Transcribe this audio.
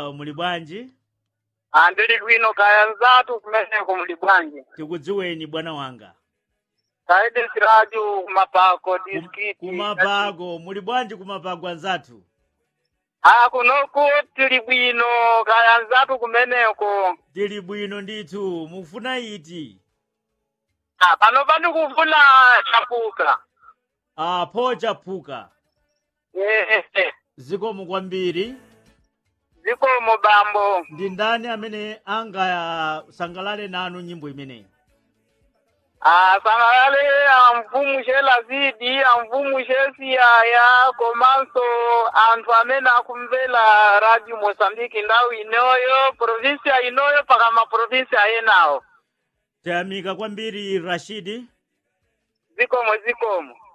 muli bwanji Ah, ndili bwino kaya nzatu kumeneko muli bwanji tikudziweni bwana wanga kaide siraju kumapako Kum- diskiti kumapago muli bwanji kumapago anzathu ah kunoku tili bwino kaya nzatu kumeneko tili bwino ndithu mufuna iti ah pano pandi kufuna chapuka apho chaphuka eh eh zikomo kwambiri zikomo bambo ndi ndani amene angasangalale nanu nyimbo imeneyi ah sangalale amvumushe lazidi amvumushe siyaya komanso anthu amene akumvera radio mosambiki ndawu inoyo provinsia inoyo paka maprovinsia enawo tayamika kwambiri rashidi zikomo zikomo